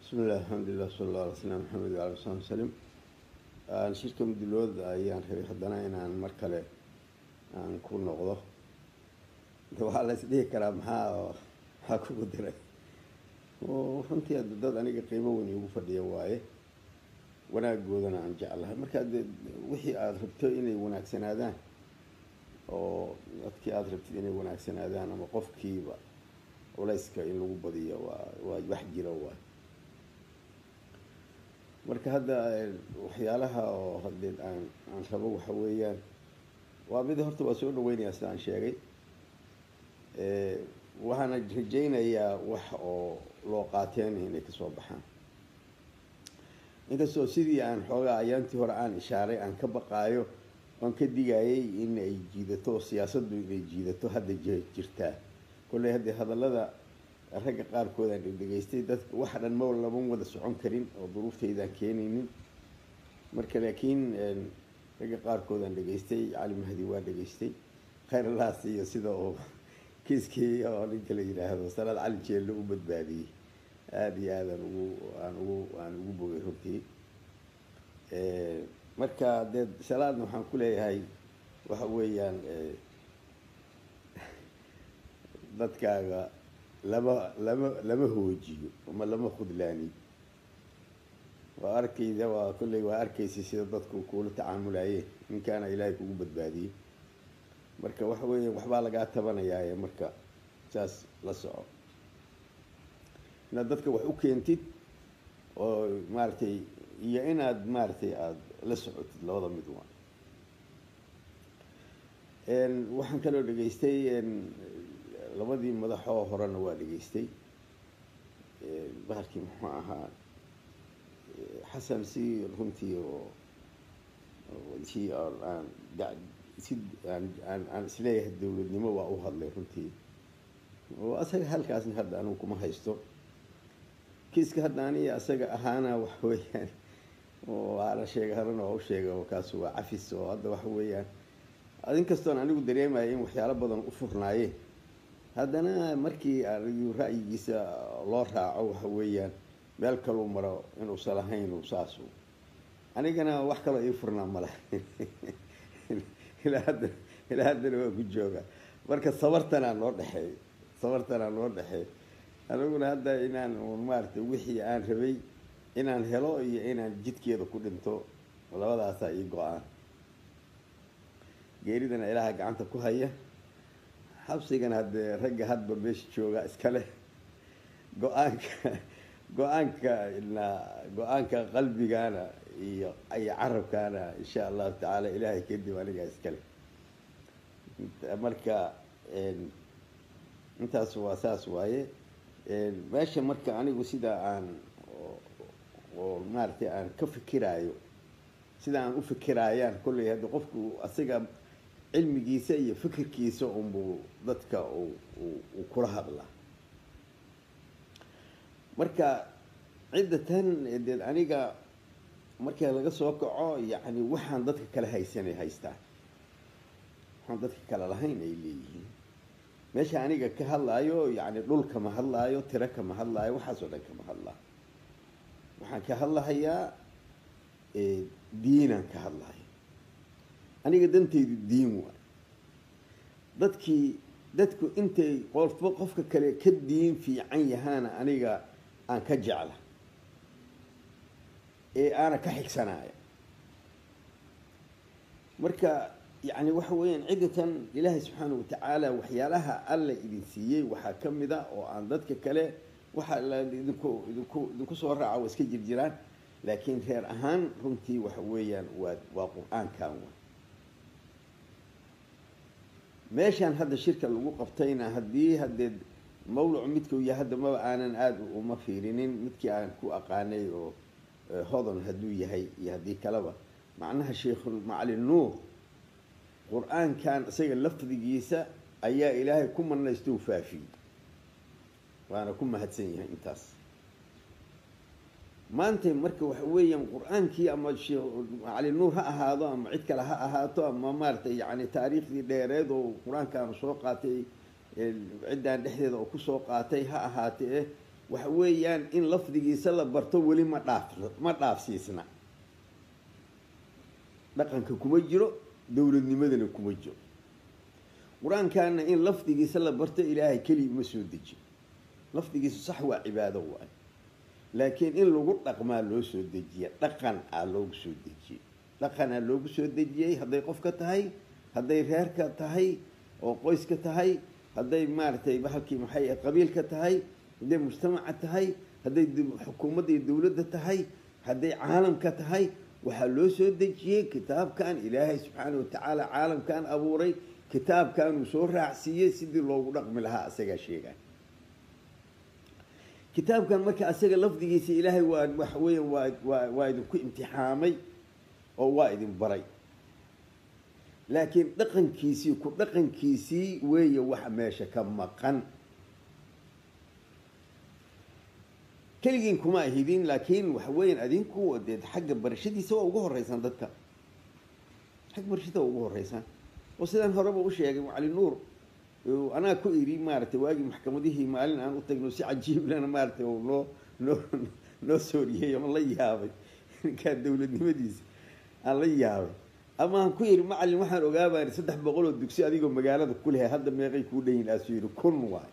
bismillahi alxamdulilah sala alla alay slam maxamed waala sali wsalim shirka mudulood ayaan rabay haddana inaan mar kale aan ku noqdo waxaa la isdhihi karaa maxaa maxaa kugu diray runtii ada dad aniga qiimo weyn igu fadhiya waaye wanaagoodana aan jeclahay marka de wixii aada rabto inay wanaagsanaadaan oo dadkii aada rabtid inay wanaagsanaadaan ama qofkiiba culayska in lagu badiyo waa waa wax jira waay marka hadda waxyaalaha oo hadeed aan aan rabo waxa weeyaan waa mid horta waa soo dhaweynayaa sida aan sheegay waxaana rajaynayaa wax oo loo qaateen inay kasoo baxaan inkastoo sidii aan xoogaa ayaantii hore aan ishaaray aan ka baqaayo oan ka digayay in ay jiidato siyaasaddu inay jiidato hadda jirtaa kolley haddee hadallada ragga qaarkood aan dhegdhegaystay dadka waxa dhan ma laban wada socon karin oo duruuftaydaan keenaynin marka laakiin ragga qaarkood aan dhegaystay cali mahdi waa dhegaystay khayrlaas iyo sida uu kiiskii oo ninka la yidhaahdo salaad cali jeelle u badbaadiyey aada iyo aadaan ugu aan ugu aan ugu bogay runtii marka dee salaadna waxaan ku leeyahay waxa weeyaan dadkaaga lama lama lama hoojiyo ama lama khudlaaniyo waa arkayda waa kolley waa arkaysay sida dadku kuula tacaamulayeen ninkaana ilaahay kugu badbaadiyey marka waxa weeya waxbaa lagaa tabanayaaye marka saas la soco inaad dadka wax u keentid oo maaragtay iyo inaad maaragtay aada la socotid labada mid waa waxaan kaloo dhegaystay labadii madaxoo horena waa dhegaystay bahalkii muxuu ahaa xasan si runtii oo si aan si aan aan aan isleeyahay dowladnimo waa u hadlay runtii oo asaga halkaasna hadda anugu kuma haysto kiiska hadda aniga asaga ahaana waxa weeyaan oo aana sheega harana waa u sheega oo kaas waa cafis oo hadda waxa weeyaan inkastoon anigu dareemaya in waxyaalo badan u furnaayeen haddana markii arigu ra'yigiisa loo raaco waxa weeyaan meel kaluu maro inuusan lahayn saasu anigana wax kaloo ii furnaa male ilaa hadda ilaa haddana waa ku jooga marka sabartanaa noo dhexeey sabartanaa noo dhexeey aniguna hadda inaan maaragtay wixii aan rabay inaan helo iyo inaan jidkeeda ku dhinto labadaasaa ii go-aan geeridana ilaaha gacanta ku haya xabsigana haddee ragga hadba meesha jooga iska leh go-aanka go-aanka na go-aanka qalbigana iyo iyo carabkaana insha allahu tacaala ilaahay kadib anigaa iskale marka intaas waa saas waaye meesha marka anigu sida aan oo maaragtay aan ka fikiraayo sida aan u fikiraayaan kolley hadda qofku asiga cilmigiisa iyo fikirkiisa unbuu dadka uu kula hadlaa marka cidda tan deed aniga marka laga soo kaco yacni waxaan dadka kale haysanay haystaan waxaan dadka kale lahayn ay leeyihiin meesha aniga ka hadlaayo yacni dhul kama hadlaayo tiro kama hadlaayo waxaasoo dhan kama hadlaayo waxaan ka hadlahayaa diinaan ka hadlayo aniga dantaydu diin waay dadkii dadku intay qofba qofka kale ka diin fiican yahaana aniga aan ka jecla ee aana ka xigsanaya marka yacni waxa weeyaan ciddatan ilaahay subxaana watacaala waxyaalaha alla idin siiyey waxaa ka mid a oo aan dadka kale waxa la idinku idinku idinku soo raaca waa iska jirjiraan laakiin reer ahaan runtii waxa weeyaan waa waa qur-aankan wa meeshaan hadda shirka lagu qabtayna haddii haddee mawlacu midkuu yahay hadda maba aanan aada uma fiirinin midkii aan ku aqaanay oo hodon hadduu yahay iyo haddii kaleba macnaha sheikhuulmacalin nuur qur-aankan isaga lafdigiisa ayaa ilaahay ku marnaysta u faafiyey waana ku mahadsan yahay intaas maanta marka waxa weeyaan qur-aankii ama sheekh macalin nuur ha ahaado ama cid kale ha ahaato ama maaragtay yacni taariikhdii dheereed oo qur-aankaanu soo qaatay ciddaan dhexdeeda oo kusoo qaatay ha ahaatee waxa weeyaan in lafdigiisa la barto weli ma dhaaf ma dhaafsiisna dhaqanka kuma jiro dowladnimadana kuma jiro qur-aankaana in lafdigiisa la barto ilaahay keliya uma soo dejiyo lafdigiisu sax waa cibaado waay laakiin in lagu dhaqmaa loo soo dejiya dhaqan aa loogu soo dejiyey dhaqanaa loogu soo dejiyey hadday qofka tahay hadday reerka tahay oo qoyska tahay hadday maaragtay bahalkii maxay qabiilka tahay hadday mujtamaca tahay hadday xukuumadda iyo dowladda tahay hadday caalamka tahay waxaa loo soo dejiyey kitaabkan ilaahay subxaana watacaala caalamkan abuuray kitaabkan uu soo raacsiiyey sidii loogu dhaqmi lahaa asagaa sheegay kitaabkan marka asaga lafdigiisa ilaahay waa waxa weya waa waa waa idinku imtixaamay oo waa idin baray laakiin dhaqankiisii ku dhaqankiisii weeye waxa meesha ka maqan keligiin kuma ahidin laakiin waxa weeyaan adinku dee xagga barashadiisa waa ugu horeysaan dadka xagga barashada waa ugu horeysaan oo sidaan horeba u sheegay cali nuur anaa ku iri maaragtay waagii maxkamadihii maalin aan u tagno si cajiiblana maaratay oo noo noo noo sooriyey oon la yaabay ninkaa dowladnimadiisa aan la yaabay ama aan ku yidhi macalin waxaan ogaabaan saddex boqol oo dugsi adigoo magaalada ku lehay hadda meeqay kuu dhanyiin aasuu yidhi kun waay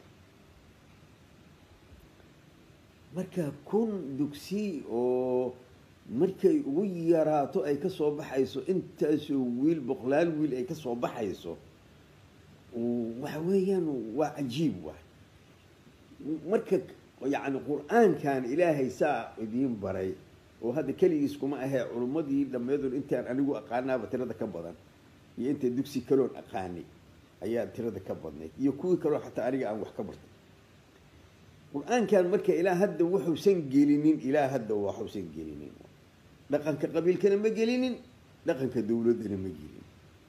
marka kun dugsi oo markay ugu yaraato ay ka soo baxayso intaasoo wiil boqolaal wiil ay ka soo baxayso waxa weeyaan waa cajiib waay marka yacni qur-aankan ilaahay saa idiin baray oo hadda keligiis kuma ahee culummadii dhammeedoon intaan anigu aqaanaaba tirada ka badan iyo inta dugsi kaloon aqaanay ayaa tirada ka badnayd iyo kuwii kaloo xataa aniga aan wax ka bartay qur-aankan marka ilaa hadda wuxuusan gelinin ilaa hadda waxuusan gelinin dhaqanka qabiilkana ma gelinin dhaqanka dowladdana ma gelinin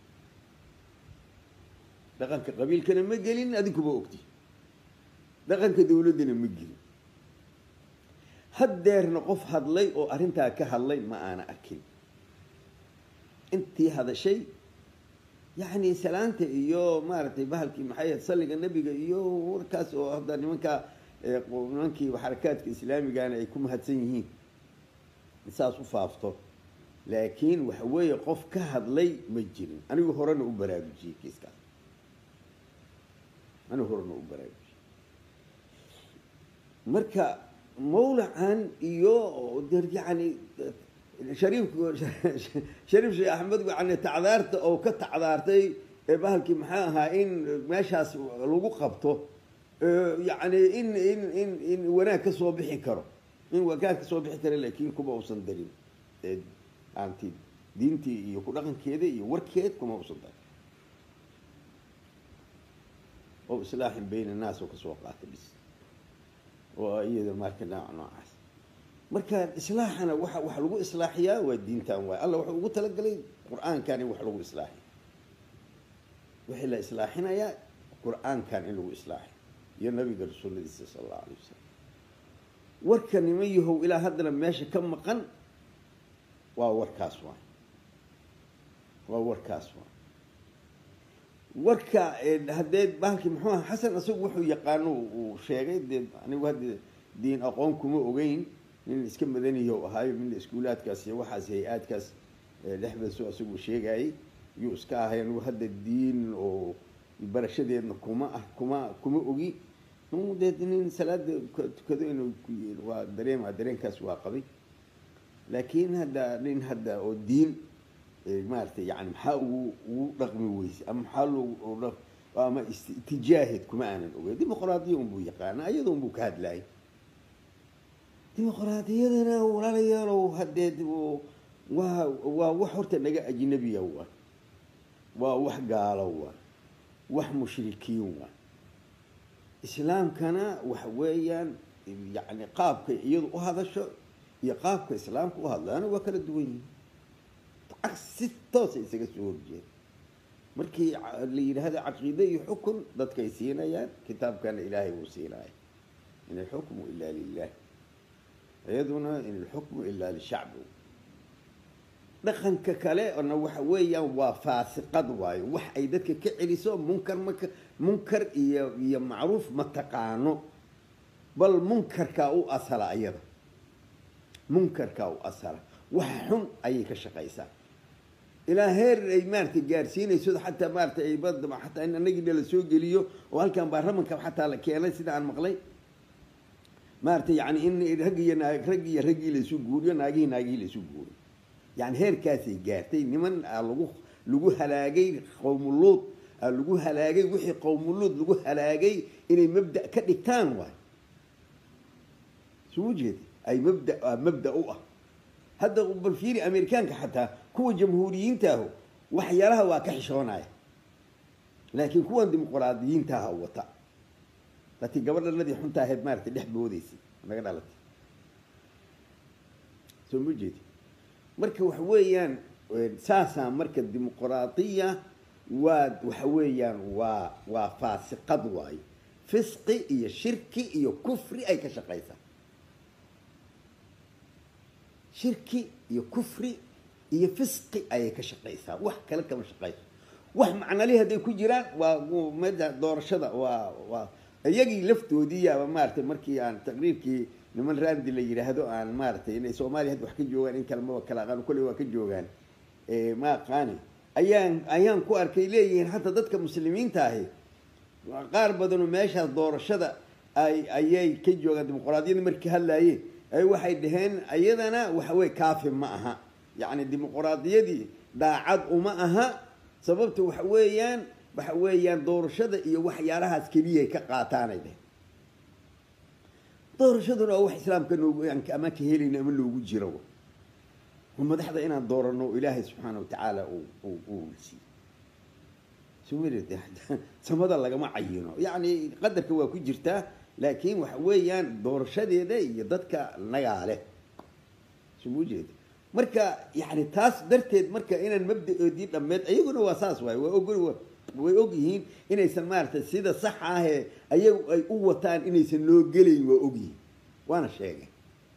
dhaqanka qabiilkana ma gelinin adinkuba ogti dhaqanka dowladdana ma gelin haddeerna qof hadlay oo arrintaa ka hadlay ma aana arkin intii hadashay yacni salaanta iyo maaragtay bahalkii maxay ahayd salliga nebiga iyo warkaas oo hadda nimankaa nimankii xarakaadka islaamigana ay ku mahadsan yihiin saas u faafto laakiin waxa weeye qof ka hadlay ma jirin anigu horena u baraarujiyey kiiskaas anigu horena u baraarujiyey marka mawlacan iyo yani shariif shariif sheekh axmed yani tacdaarta oo ka tacdaartay bahalkii maxaa ahaa in meeshaas lagu qabto yani in in in in wanaag ka soo bixi karo in wanaag ka soo bixi karo laakiin kuma uusan darin aanti diintii iyo ku dhaqankeeda iyo warkeed kuma uusan darin oo islaaxin bayna annaas oo kasoo qaata bis oo iyada marka nooc noocaas marka islaaxana waxa wax lagu islaaxiyaa waa diintan waay alla wuxuu ugu talagalay qur-aankan in wax lagu islaaxiyo wixii la islaaxinayaa qur-aankan in lagu islaaxiyo iyo nabiga rasuuladiisa sala allahu alay wasalam warka niman yahow ilaa haddana meesha ka maqan waa warkaas waay waa warkaas waay warka haddee bahalkii muxuu aha xasan isagu wuxuu yaqaano uu sheegay dee anigu hadda diin aqoon kuma ogeyn nin iska madaniyo ahaayo mina iskuulaadkaas iyo waxaas hay-aadkaas dhexdaaso isagu sheegayay yuu iska ahay anigu hadda diin oo barashadeedna kuma ah kuma kuma ogi dee nin salaada tukado inuu waa dareema dareenkaas waa qabay laakiin hadda nin hadda oo diin maaragtay yani maxaa ugu ugu dhaqmi weyse ama maxaa loo ama itijaahid kuma aanan ogeyn dimuqraadiya unbuu yaqaana iyada unbuu ka hadlayay dimuqraadiyadana walaalayaalow haddee waa waa wax horta naga ajnabiya waa waa wax gaalo waa wax mushrikiin waa islaamkana waxa weeyaan yani qaabka iyadu u hadasho iyo qaabka islaamka u hadlaana waa kala duwan yihin si toosa isaga soo horjeeda markii la yidhaahdo caqiide iyo xukun dadkay siinayaan kitaabkana ilaahay wuu siinaya in alxukmu ilaa lilah iyaduna in alxukmu ilaa lishacbi dhaqanka kale na waxa weeyaan waa faasiqad waayo wax ay dadka ka celiso munkar maka munkar iyo iyo macruuf ma taqaano bal munkarkaa u asala ayada munkarkaa u asala wax xun ayay ka shaqaysaa ilaa heer ay maaragtay gaarsiinayso xataa maaratay ay bada xataa in anagina la soo geliyo oo halkan baarlamanka xataa la keenay sida aan maqlay maaratay yani in rag iyo naag rag iyo raggii laisu guuriyo naagihii naagihii laisu guuriyo yani heerkaasay gaartay niman aa lagu lagu halaagay qowmuluud aa lagu halaagay wixii qowmuluud lagu halaagay inay mabda ka dhigtaan waay soo jeedi ay mabda mabda u ah hadda bal fiiri amerikaanka xataa kuwa jamhuuriyiintaahu waxyaalaha waa ka xishoonaya laakiin kuwan dimuqraadiyiintaaha wata laatii gabadhanadii xunta ahayd maaratay dhex boodeysay naga dhalatay soo ma jeedi marka waxa weeyaan saasaa marka dimuqraadiya waa waxa weeyaan waa waa faasiqad waayo fisqi iyo shirki iyo kufri ay ka shaqaysaa shirki iyo kufri iyo fisqi ayay ka shaqaysaa wax kale kama shaqayso wax macnalihi hadday ku jiraan waa meda doorashada waa waa iyagii laftoodii yaaba maaratay markii aan taqriirkii niman raandi la yidhaahdo aan maaratay inay soomaaliya hadda wax ka joogaan in kalemaba kala aqaan kolley waa ka joogaan ma aqaani ayaan ayaan ku arkay leeyihiin hataa dadka muslimiinta ahi qaar badanoo meeshaas doorashada ay ayay ka joogaan dimuqraadiyadda markii hadlaayeen ay waxay dhaheen iyadana waxaweye kaafi ma aha yacni dimuqraadiyadii daacad uma aha sababta waxa weeyaan waxa weeyaan doorashada iyo waxyaalahaas keliyay ka qaataanay dheheen doorashaduna waa wax islaamka noogu ama ka helayno ama noogu jiro oo madaxda inaan doorano ilaahay subxaana watacaala uu siiy samada lagama cayino yacni qadarka waa ku jirtaa laakiin waxa weeyaan doorashadeeda iyo dadka nagaa leh suma jeeda marka yani taas darteed marka inaan mabda-oodii dhammeed ayaguna waa saas waay waa og way og yihiin inaysan maaratay sida sax ahee ayagu ay u wataan inaysan loo gelayn waa og yihiin waana sheegeen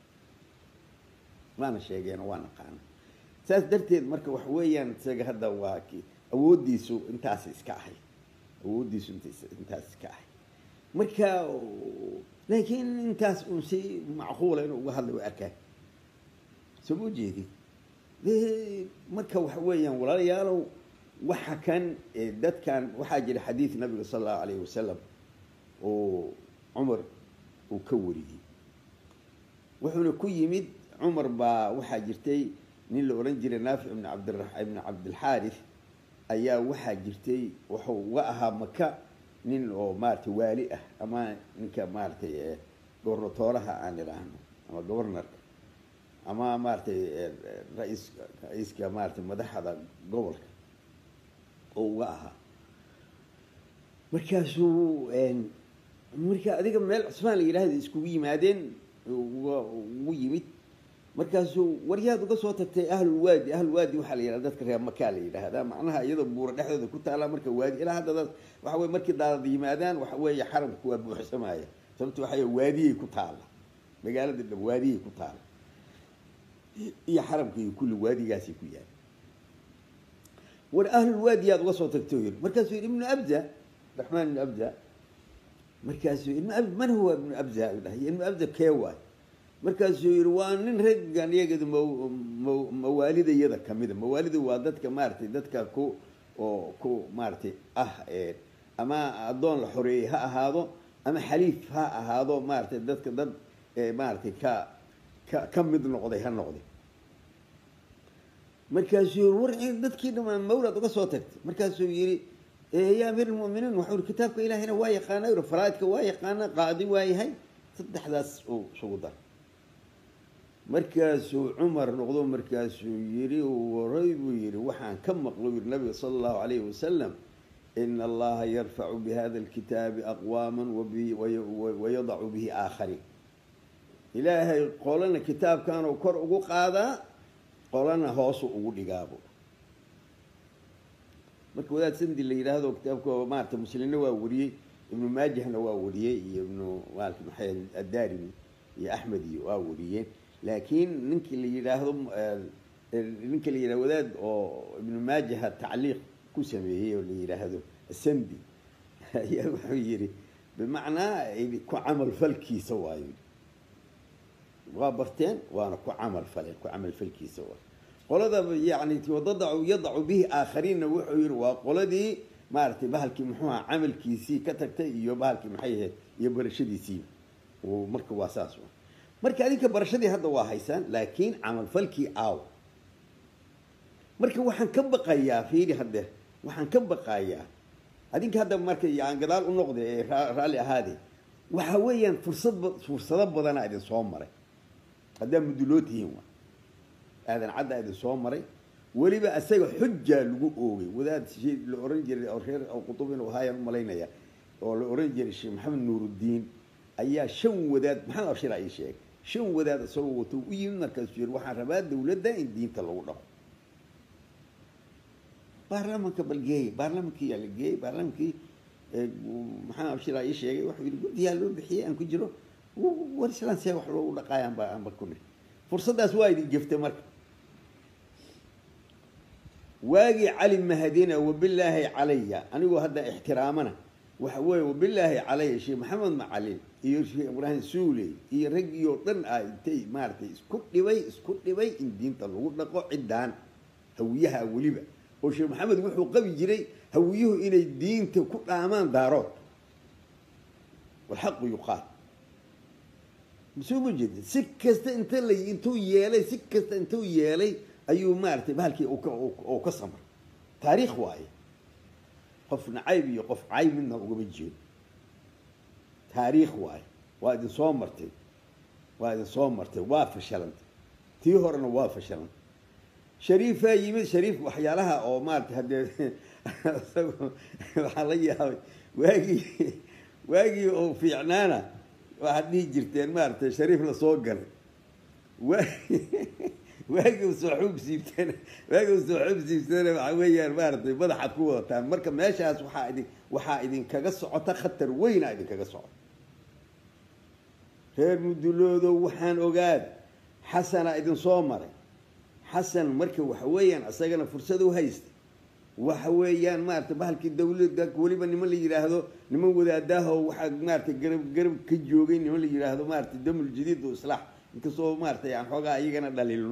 waana sheegeen oo waa naqaana saas darteed marka waxa weeyaan isaga hadda waa ki awooddiisu intaas iska ahay awooddiisu intaas iska ahay marka laakiin intaas uun si macquula inuu uga hadlay waa arkaan soo ma jeedin marka waxa weeyaan walaalayaalow waxa kan dadkan waxaa jira xadiid nabiga sala allahu alayhi wasalam oo cumar uu ka wariyey wuxuuna ku yimid cumar baa waxaa jirtay nin la odhan jiray naafic ibn cabdira ibn cabdilxaaris ayaa waxaa jirtay wuxuu uga ahaa maka nin oo maaratay waali ah ama ninka maaratay gobernatooraha aan idhaahno ama governorka ama maaratay rais ra-iiska maaratay madaxda gobolka oo uga ahaa markaasuu marka adiga meel cusmaan la yidhahda iskugu yimaadeen ugu yimid markaasuu waryaad uga soo tagtay ahlulwaadi ahlulwaadi waxaa la yidhahda dadka reer makaa la yidhaahdaa macnaha iyadoo buura dhexdooda ku taala marka waadi ilaa hadda dad waxa weye markii daadad yimaadaan waxa weeye xaramku waa buuxsamaya sababto waxa waadiyay ku taala magaalada dhab waadiyay ku taala iyo xaramka iyo kulli waadigaasay ku yaala war ahlulwaadi yaad uga soo tagtay yiri markaasuu yidhi ibnu abza raxmaan ibnu abza markaasuu ibnu ab man huwa ibnu abza u dhahay ibnu abza kee waay markaasuu yidhi waa nin raggan iyagada m mawaalidayada kamida mawaalida waa dadka maaratay dadka ku oo ku maaratay ah ama addoon la xoreeyey ha ahaado ama xaliif ha ahaado maaratay dadka dad maaratay ka ka ka mid noqday ha noqday markaasuu yii war dadkii dhamaan mawlad uga soo tagtay markaasuu yihi ya amiir lmuminiin waxau yii kitaabka ilahina waa yaqaana yuri faraaidka waa yaqaana qaadi waa yahay saddexdaas uu isugu dar markaasuu cumar noqdo markaasuu yihi waray buu yihi waxaan ka maqlo yiri nabiga sala allahu alayhi wasalam ina allaha yarfacu bihada alkitaabi aqwaama wayadacu bihi aakhariin ilaahay qolana kitaabkanuu kor ugu qaadaa qolana hoosu ugu dhigaabo marka wadaad sandi la yidhaahdo kitaabka maarata muslimna waa wariyey ibnu maajahna waa wariyey iyo ibnu maalka maxay addarimi iyo axmed iyo waa wariyeen laakiin ninkii la yidhaahdo ninka la yidhahdo wadaad oo ibnu maajaha tacliiq ku sameeyey oo la yidhaahdo sandi ayaa wuxuu yihi bimacnaa ku camal falkiisa waayo waa barteen waana ku camal faleen ku camal falkiisa waayo qolada yani wadadacu yadacu bihi aakhariinna wuxuu yihi waa qoladii maaragtay bahalkii muxuu aha camalkiisii ka tagtay iyo bahalkii maxay ahayd iyo barashadiisii marka waa saas marka adinka barashadii hadda waa haysaan laakiin camalfalkii aaw marka waxaan ka baqayaa fiiri hadde waxaan ka baqayaa adinka hadda marka aan gadaal u noqda ee raalli ahaade waxa weeyaan fursad fursado badanaa idin soo maray haddaa muduloo tihiin wa aadan cadda idin soo maray weliba isaga xujaa lagu oogay wadaad la oran jiray oo reer qutub inuu ahaayaan u malaynaya oo la oran jiray sheekh maxamed nuuruddiin ayaa shan wadaad maxamed abshir ii sheegay shan wadaad isagoo wato u yimid markaasuu yiri waxaan rabaa dawladda in diinta lagu dhaqo baarlamanka bal geeyey baarlamankii yaa la geeyey baarlamankii maxamed abshir ii sheegay wuxuu yidhi guddiyaa loo bixiyey aan ku jiro war islaan see wax loogu dhaqaaya anba anba ku nir fursaddaas waa idin geftay marka waagii cali mahadina wabilaahi calaya anigoo hadda ixtiraamana waxa weeye wabilaahi calaya sheekh maxamed macalin iyo sheekh ibraahim suuley iyo raggii oo dhan ah intay maaragtay isku dhibay isku dhibay in diinta lagu dhaqo ciddaan hawiyaha weliba oo sheekh maxamed wuxuu qabi jiray hawiyuhu inay diinta ku dhaamaan daarood walxaqu yuqaal soo ma jeedin si kasta inta la intuu yeelay si kasta intuu yeelay ayuu maaragtay bahalkii uu ka samray taariikh waaye qof nacayb iyo qof cayb midna ugama jeedo taariikh waaye waa idin soo martay waa idin soo martay waa fashilantay tii horena waa fashilantay shariifaa yimid shariif waxyaalaha oo maaragtay haddee isagu waxaa la yaabay waagii waagii oo fiicnaana waxaad dhihi jirteen maaragtay shariif lasoo galay wa waagi soo xuub siibteen waagi soo xuub siibteena waxa weeyaan maaragtay madaxaad ku wadataan marka meeshaas waxaa idin waxaa idinkaga socota khatar weyna idinkaga socota reer muduloodo waxaan ogaad xasana idin soo maray xasan marka waxa weeyaan isagana fursad u haysta waxa weeyaan maaragtay bahalkii dawladda weliba niman la yidhaahdo niman wadaadaha oo waxaa maaragtay garab garab ka joogay niman la yidhaahdo maaragtay damul jadiid o islaax inkastoo maaragtay aan xoogaa iyagana dhaliilno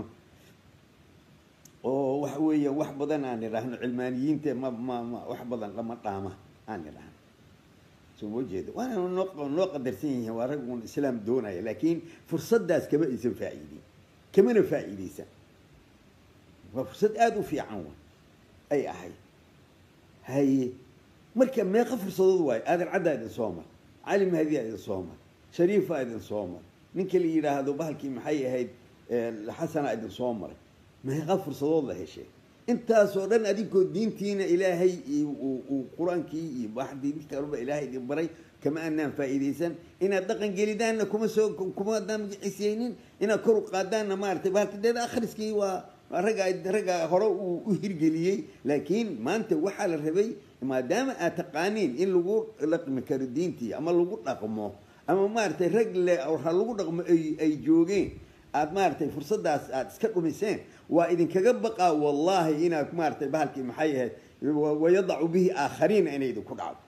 oo waxa weeyaan wax badan aan idhaahno cilmaaniyiinta ma ma ma wax badan lama dhaama aan idhaahno soo ma jeeda waana noo noo qadarsan yihiin waa rag uun islaam doonaya laakiin fursaddaas kama aysan faa'iidin kamana faa'iidaysan waa fursad aada u fiican wa ay ahayd haye marka meeqa fursadood waayo aadan caddaa idin soo mar cali mahadiyaa idin soo mar shariifaa idin soo mar ninka la yidhaahdo bahalkii maxay ahayd xasanaa idin soo maray meeqa fursadood la heshay intaasoo dhan adinkoo diintiina ilaahay uu qur-aankii iyo baxdii kalba ilaahay idin baray kama anaan faa'iidaysan inaad dhaqan gelidaanna kuma soo kuma adaan magiciisaynin inaad kor u qaadaanna maaragtay bahalka deed akhriskii waa ragga ragga hore uu u hirgeliyey laakiin maanta waxaa la rabay maadaama aad taqaaniin in lagu dhaqmi karo diintii ama lagu dhaqmo ama maaragtay rag le ha lagu dhaqmo ay ay joogeen aad maaragtay fursaddaas aad iska dhumiseen waa idinkaga baqaa wallahi inaad maaragtay bahalkii maxay ahayd wayadacu bihi aakhariina inay idinku dhacdo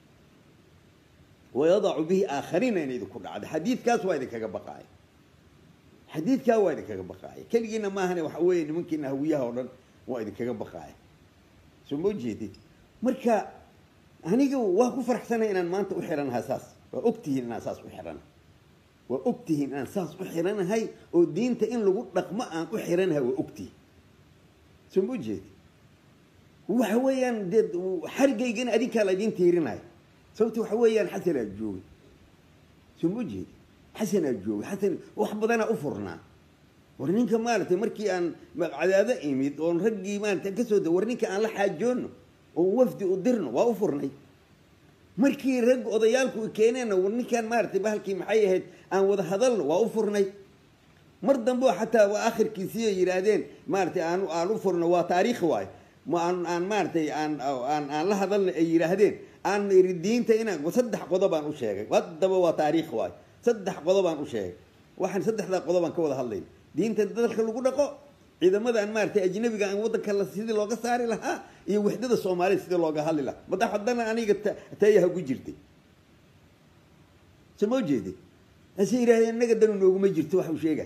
wayadacu bihi aakhariina inay idinku dhacdo xadiidkaas waa idinkaga baqaaya xadiidkaa waa idinkaga baqaaya keligiina maahane waxa weeye nimankiina hawiyaha oo dhan waa idinkaga baqaaya soo ma jeedid marka aniga waa ku faraxsanay inaan maanta u xiranahay saas waa ogtihiin inaan saas u xiranahay waa ogtihiin inaan saas u xiranahay oo diinta in lagu dhaqmo aan u xiranahay waa ogtihiin soo ma jeedi waxa weeyaan dee xarigaygana adinkaa la idiin tiirinayo sababta waxa weeyaan xasanaa joogay soo ma jeedi xasanaa joogay xasan wax badanaa u furnaa war ninka maaragtay markii aan cadaado imid oon raggii maaragtay kasoo da war ninka aan la xaajoono oo wafdi u dirno waa u furnay markii rag odayaalku keeneenna war ninkaan maaragtay bahalkii maxay ahayd aan wada hadalno waa u furnay mar dambe oo xataa waa akhirkiisii ay yidhaahdeen maaragtay aan aan u furno waa taariikhi waayo ma aan aan maaragtay aan aan aan la hadalna ay yidhaahdeen aan iri diinta inaan saddex qodob aan u sheegay haddaba waa taariikh waayo saddex qodob aan u sheegay waxaan saddexdaa qodob aan ka wada hadlayna diinta dalka lagu dhaqo ciidamadan maaragtay ajnabiga aan waddanka la sidii looga saari lahaa iyo wixdada soomaalida sidii looga hadli lahaa madax haddana aniga tayaha ku jirtay soo ma jeedi ase yidhahdeen innaga danu nooguma jirto wax uu sheegay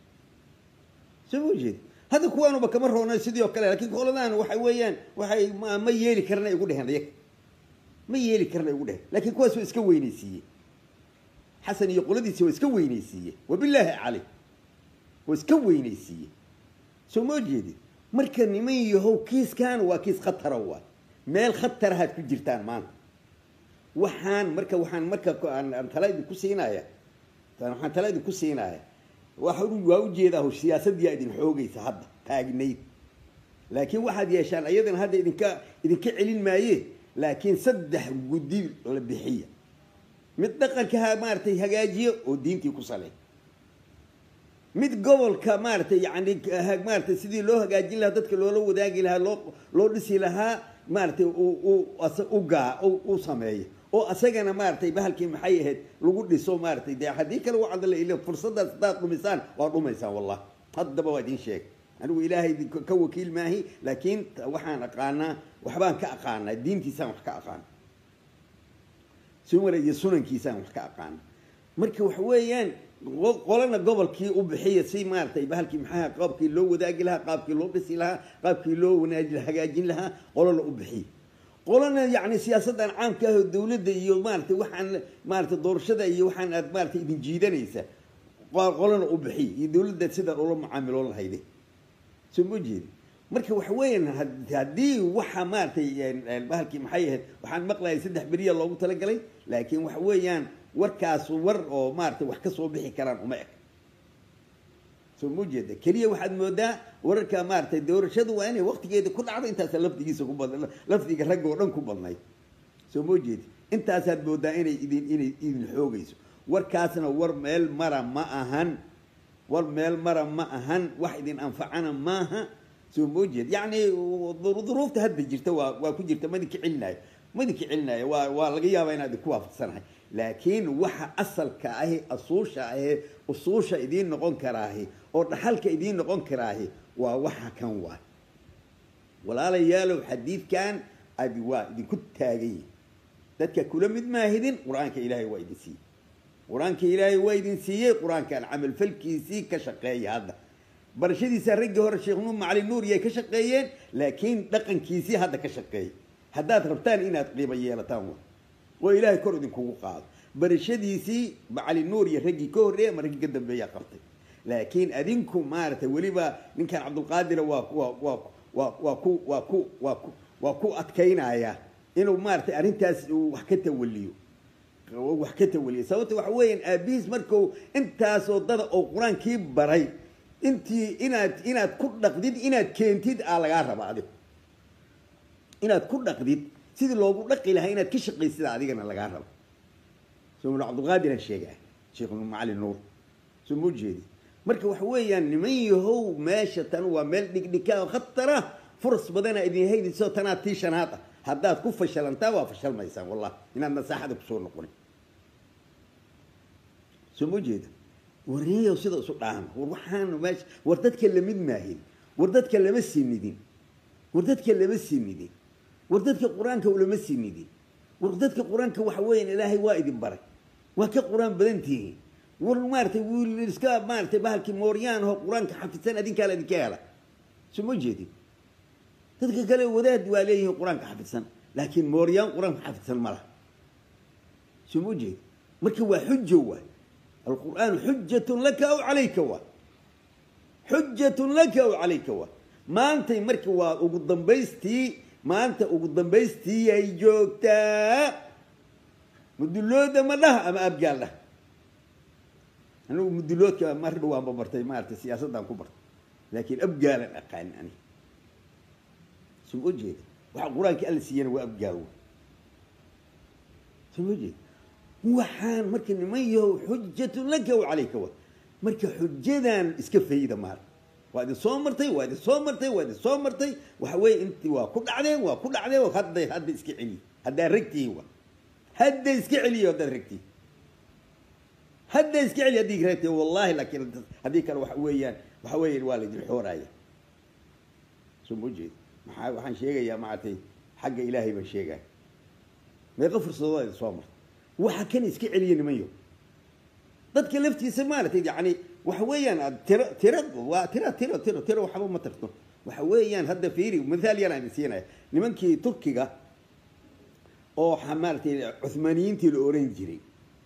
soo ma jeedi hadda kuwaanuba kama roona sidii oo kale lakiin qoladaan waxa weeyaan waxay ma ma yeeli karana igu dheheen ayaga ma yeeli karana igu dheheen laakiin kuwaas waa iska weynaysiiye xasan iyo qoladiisa waa iska weynaysiiye wabilaahi caley waa iska weynaysiiye soo ma jeedi marka niman yahow kiiskan waa kiis khatara waay meel khatarahaad ku jirtaan maanta waxaan marka waxaan marka aan tala idinku siinaya waxaan tala idinku siinaya waa waa ujeedaa siyaasaddiyaa idin xoogaysa hadda taagnayd laakiin waxaad yeeshaan ayadana hadda idinka idinka celin maaye laakiin saddex guddi la bixiya mid dhaqanka ha maaratay hagaajiyo oo diintii ku saley mid gobolka maaratay yani maaratay sidii loo hagaajin lahaa dadka loola wadaagi lahaa loo loo dhisi lahaa maaratay u gaa u sameeyo oo asagana maaratay bahalkii maxay ahayd lagu dhiso maaratay dee haddii kale wacdala il fursadaas haddaad dhumisaan waa dhumaysaan wallah haddaba waa idin sheeg anigu ilaahay ka wakiil maahi laakiin waxaan aqaanaa waxbaan ka aqaanaa diintiisaan wax ka aqaana sumala iyo sunankiisaan wax ka aqaana marka waxa weeyaan qolana gobolkii u bixiya si maaratay bahalkii maxaa qaabkii loo wadaagi lahaa qaabkii loo dhisi lahaa qaabkii loo wanaaji hagaajin lahaa qolana u bixiya qolana yani siyaasaddan caamka ah oo dawladda iyo maaratay waxaan maaratay doorashada iyo waxaan aad maaratay idin jiidanaysa qolana u bixiy iyo dawladda sidaa ula mucaamiloon lahayde soo ma jeedi marka waxa weeyaan haddii waxa maaratay bahalkii maxay ahayd waxaan maqlayay saddex beriya loogu talagalay laakiin waxa weeyaan warkaas war oo maaratay wax kasoo bixi karaan uma eg soo ma jeeda keliya waxaad moodaa wararka maaratay doorashadu waa inay waktigeeda ku dhacdo intaasa lafdigiisa ku bad lafdiga ragga oo dhan ku badnayd soo ma jeedi intaasaad moodaa inay idin inay idin xoogayso warkaasna war meel mara ma ahan war meel mara ma ahan wax idin anfacana maaha soo ma jeed yacni duruufta hadda jirta waa waa ku jirta madinka celinaayo madinka celinaayo waa waa laga yaabaa inaad idinku waafaqsanahay laakiin waxa asalka ahi asuusha ahi usuusha idiin noqon karaahi oo dhaxalka idiin noqon karaahi waa waxa kan waay walaalayaalow xadiidkan adi waa idinku taagan yihin dadka kula mid maahidin qur-aanka ilaahay waa idin siiyey qur-aanka ilaahay waa idin siiyey qur-aankan camalfalkiisii ka shaqeeya hadda barashadiisa raggii hore sheekh nuur macali nuur yay ka shaqeeyeen laakiin dhaqankiisii hadda ka shaqeeya haddaad rabtaan inaad qiimo yeelataan wa oo ilaahay kor idinkugu qaado barashadiisii macali nuur iyo raggii ka horreeya ama raggii ka dambeeyaa qabtay laakiin adinku maaragtay weliba ninkan cabdulqaadira waa waa waa waa waa ku waa ku waa ku waa ku adkaynaya inuu maaratay arrintaas uu wax ka tawaliyo wax ka tawaliyo sababta waxa weeyaan aabihiis marku intaasoo dada oo qur-aankii baray intii inaad inaad ku dhaqdid inaad keentid aa lagaa raba adigo inaad ku dhaqdid sidii loogu dhaqi lahaa inaad ka shaqaysida adigana lagaa rabo soo cabdulqaadiran sheegaa sheekh macali nuur soo ma jeedi marka waxa weeyaan niman yahow meesha tan waa meel dhigdhikaa khatara furas badana idin haydayso tanaa tii shanaad ah haddaad ku fashalantaa waa fashalmaysaan wallah inaad nasaaxada kusoo noqonin soo ma jeeda warniyow sida isu dhaahno war waxaanu meesha war dadka lamid maahin war dadka lama sinidin war dadka lama sinidin war dadka qur-aanka ulama sinidin war dadka qur-aanka waxa weeyaan ilaahay waa idin baray waa ka qur-aan badan tihiin war maaratay wiil iska maaratay bahalkii mooryaan oo qur-aanka xafidsan adinkaa la idinka hela soo ma jeedin dadka kale wadaad waa leeyihiin qur-aanka xafidsan laakiin mooryaan qur-aanka xafidsan ma laha soo ma jeedi marka waa xujo waay alqur'aanu xujatun laka aw calayka waa xujatun laka aw calayka waa maantay marka waa ugu dambaystii maanta ugu dambaystii ay joogtaa mudulooda ma dhaha ama abgaal dhaha anigu muduloodka mar dhawaanba bartay maaragtay siyaasaddaan ku bartay laakiin abgaalan aqaan ani soo ma jeeda waxa qur-aanka alla siiyana waa abgaal wa soo ma jeeda waxaan marka niman yahow xujatun laka wa calayka wa marka xujadan iska fayda maar waa idin soo martay waa idin soo martay waa idin soo martay waxa weeye intii waa ku dhacdeen waa ku dhacdeen hadda hadda iska celiy haddaad ragtihiin wa hadda iska celiyo haddaad ragtihiin hadda iska celiy haddii ragtihiin wallahi laakiin haddii kale waxa weeyaan waxa weeyaan waa laydin xooraya soo ma jeeda maxaa waxaan sheegayaa maaragtay xagga ilaahay baan sheegaya meeqa fursadood idin soo martay waxa kan iska celiya nimanyo dadka laftiisa maaragtay yani waxa weeyaan aad tiro tiro waa tiro tiro tiro tiro waxba ma tarto waxa weeyaan hadda fiiri mithaal yar aan siinaya nimankii turkiga oo maaragtay cuhmaaniyiintii la oran jiray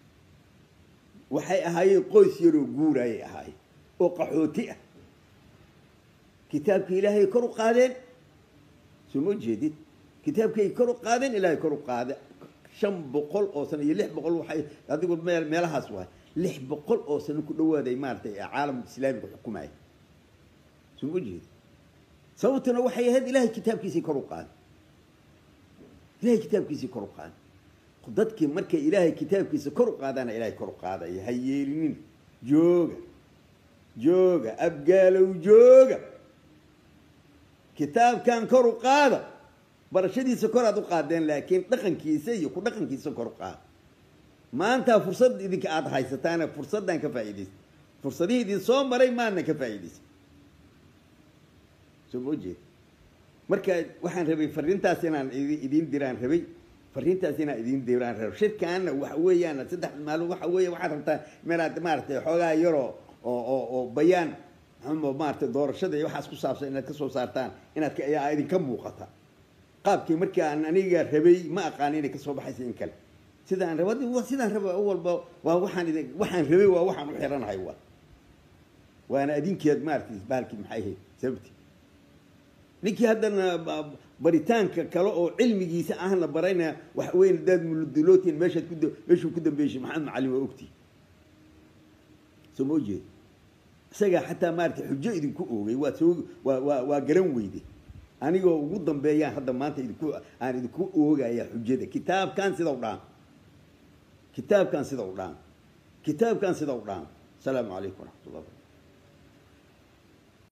waxay ahaayeen qoys yaroo guurayay ahaayeen oo qaxooti ah kitaabkii ilaahay kor u qaadeen soo ma jeedid kitaabkay kor u qaadeen ilaahay kor u qaade shan boqol oo sano iyo lix boqol waxay adigu meel meelahaas waay lix boqol oo sano ku dhawaaday maaratay caalam islaamiga xukumaya soo ma jeedid sababtuna waxay ahayd ilaahay kitaabkiisii kor u qaade ilahay kitaabkiisii kor u qaada dadkii markay ilaahay kitaabkiisa kor u qaadaana ilahay kor u qaadaya ha yeelinin jooga jooga abgaalow jooga kitaabkan kor u qaada barashadiisa kor aad u qaadeen laakiin dhaqankiisa iyo ku dhaqankiisa kor u qaada maanta fursad idinka aada haysataana fursaddan ka faa'iidaysa fursadihii idin soo maray maadna ka faa'iidaysa soo ma jeed marka waxaan rabay fariintaas inaan idiin diraan rabay fariintaas inaan idiin diraan rabay shirkaana waxa weeyaan saddex maalmood waxa weeye waxaad rabtaa inaad maaragtay xoogaa yaroo oo oo oo bayaan maxaa maaragtay doorashada iyo waxaas ku saabsan inaad ka soo saartaan inaad ka ayaa idinka muuqata qaabkii markii aan aniga rabay ma aqaan inay kasoo baxaysa in kale sidaan raba sidaan raba walba waa waxaan idin waxaan rabay waa waxaan u xiranahay waa waana adinkeed maaragtay bahalkii maxay ahayd sababti ninkii haddana baritaanka kale oo cilmigiisa ahna barayna waxa weyn daad muludulootin meeshaad ku meeshuu ku dambeyshay maxamed macalin waa ogtii soo ma jeed isagaa xataa maaragtay xujo idinku oogay waa soo waa waa waa garan weyde anigoo ugu dambeeyaan hadda maanta idinku aan idinku oogaya xujada kitaabkan sida u dhaan kitaabkan sida u dhaan kitaabkan sida u dhaan asalaamu calaykum waraxmat ullah barakatu